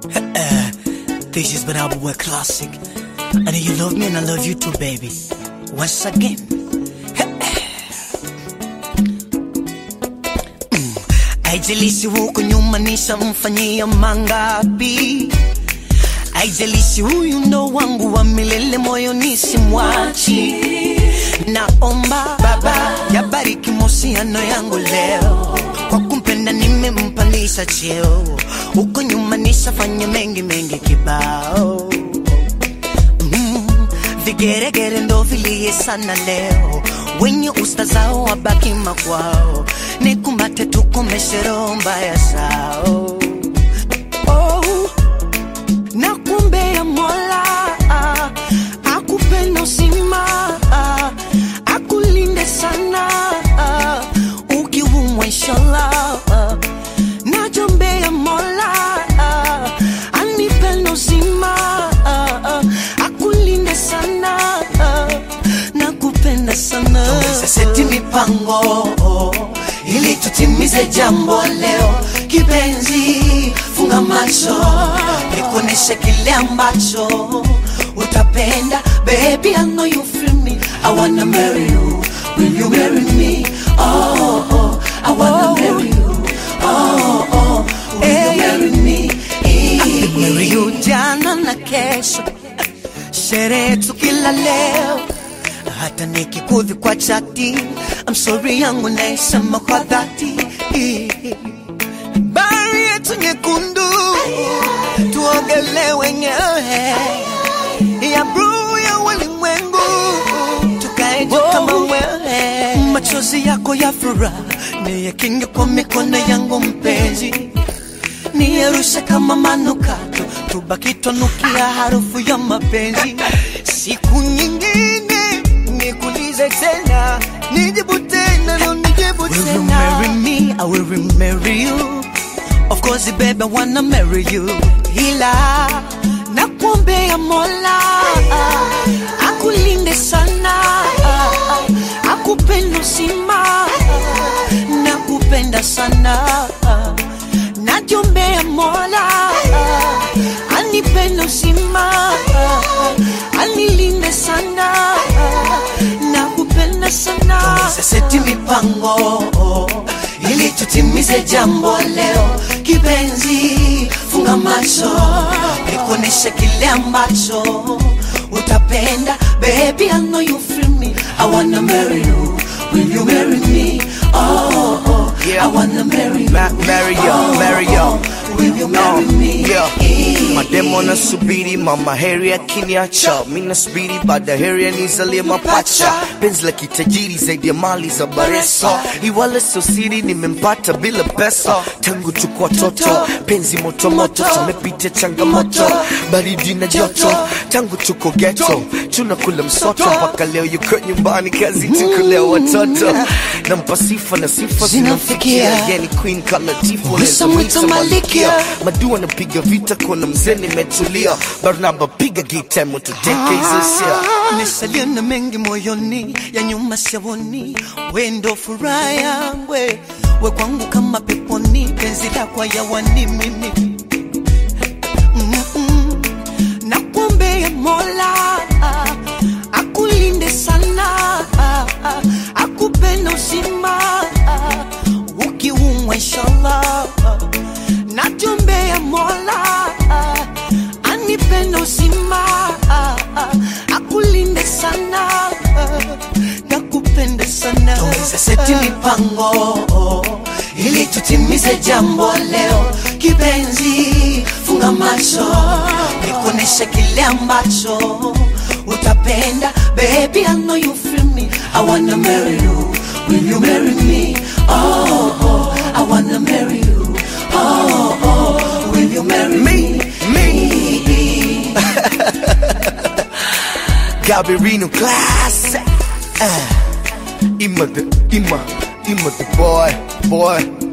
This has been our boy classic. And you love me and I love you too, baby. Once again. Mm. Haijalishi huko nyuma nishamfanyia mangapi, haijalishi huyu ndo wangu wa milele, moyo nisimwachi. Naomba Baba yabariki mahusiano yangu leo, kwa kumpenda nimempandisha cheo, huko nyuma nishafanya mengi mengi kibao mm, vigeregere ndo vilie sana leo, wenye usta zao wabaki makwao, nikumbate tukomeshe roho mbaya zao oh, nakuombea Mola ah, akupenda uzima ah, akulinde sana ah, ukiumwa inshallah ah, najombea Mola ah, anipenda uzima ah, ah, akulinde sana ah, nakupenda sana Tuweze seti mipango ili tutimize jambo leo kipenzi funga macho nikuoneshe kile ambacho utapenda baby I know you feel me I wanna marry you will you marry me oh, oh I wanna marry you oh, oh will you marry me marry you jana na kesho sherehe tu kila leo hata nikikudhi kwa chati I'm sorry yangu naisema kwa dhati bahari yetu nyekundu tuogele wenyewe ya bluu ya ulimwengu tukae juu kama wewe machozi yako ya furaha niyakinge kwa mikono yangu mpenzi niyarushe kama manukato tubaki twanukia harufu ya mapenzi siku nyingine nikulize tena nijibu tena no nijibu tena Will you marry me? I will marry you Of course baby I wanna marry you ila nakuombea Mola akulinde sana akupenda uzima nakupenda sana najiombea Mola anipende uzima anilinde sana nakupenda sana Tuweze seti mipango ili tutimize jambo leo kipenzi funga macho nikuoneshe kile ambacho utapenda baby I know you feel me I wanna marry you will you marry me oh, oh Yeah. I wanna marry you Ma- marry you, oh, marry you. oh, will you marry me Yeah. Mademo nasubiri mama heri akiniacha, mi nasubiri baada heri anizalie mapacha, penzi la kitajiri zaidi ya mali za Baresa, iwala sio siri nimempata bila pesa, tangu tuko watoto, penzi moto moto, tumepita changamoto, baridi na joto, tangu tuko ghetto, tunakula msoto mpaka leo yuko nyumbani, kazi tukulea watoto, nampa sifa na sifa Zinamfikia. zinamfikia, yani queen kala tifu Wisa mwita malikia. madua napiga vita kona mzee nimetulia barnaba piga gita motuteke hizo sia Nisalia na mengi moyoni ya nyuma siaoni, we ndo furaha yangu, we we kwangu kama peponi, penzi lako yawani mimi Mm-mm. Nakuombea Mola akulinde sana, akupenda uzima ukiumwa inshallah. Najombea Mola anipende uzima akulinde sana nakupenda sana tuweze seti mipango ili tutimize jambo leo kipenzi funga macho nikuoneshe kile ambacho utapenda baby I know you feel me I wanna marry you will you marry me oh, oh I wanna marry you oh, oh will you marry me me Gabirino classic uh, Ima the Ima Ima the boy boy